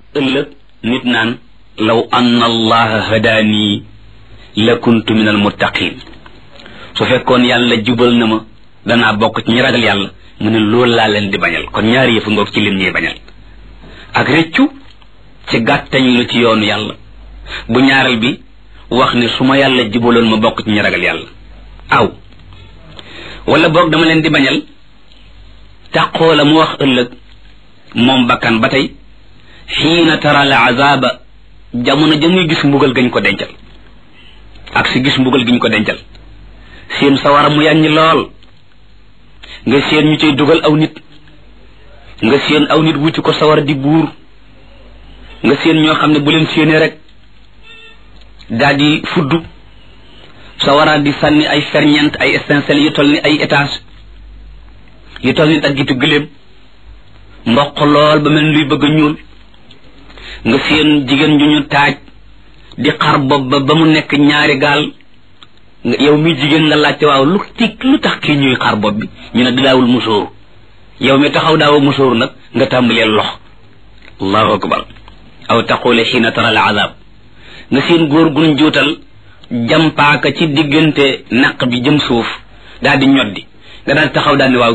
ëllëg nit naan law anna allaha hadaanii la kuntu min al muttaqin su fekkoon yàlla jubal na ma danaa bokk ci ñi ragal yàlla mu ne loolu laa leen di bañal kon ñaari yëfu ngoog ci lim ñuy bañal ak rëccu ci gàttañ lu ci yoonu yàlla bu ñaareel bi wax ne su ma yàlla jubaloon ma bokk ci ñi ragal yàlla aw wala boog dama leen di bañal taqoo la mu wax ëllëg moom bakkan ba tey xiina tara al azaba jamono ja muy gis mbugal gañ ko dencal ak si gis mbugal giñ ko dencal seen sawara mu yàññi lool nga seen ñu cay dugal aw nit nga seen aw nit wuti ko sawara di buur nga seen ñoo xam ne bu leen séenee rek daal di fudd sawara di sànni ay ferñeent ay étincelles yu toll ni ay étage yu toll ni daggitu gëléem mboq lool ba mel luy bëgg a ñuul nga seen jigéen ju ñu taaj di xar bopp ba ba mu nekk ñaari gaal yow mi jigéen nga laajte waaw lu ti lu tax kii ñuy xar bopp bi ñu ne daawul musóoru yow mi taxaw daawa musóoru nag nga tàmbalee lox allahu akbar aw taqule xiina tara al azab nga seen góor gun juutal jampaaka ci diggante naq bi jëm suuf daal di ñoddi nga daal taxaw daal ne waaw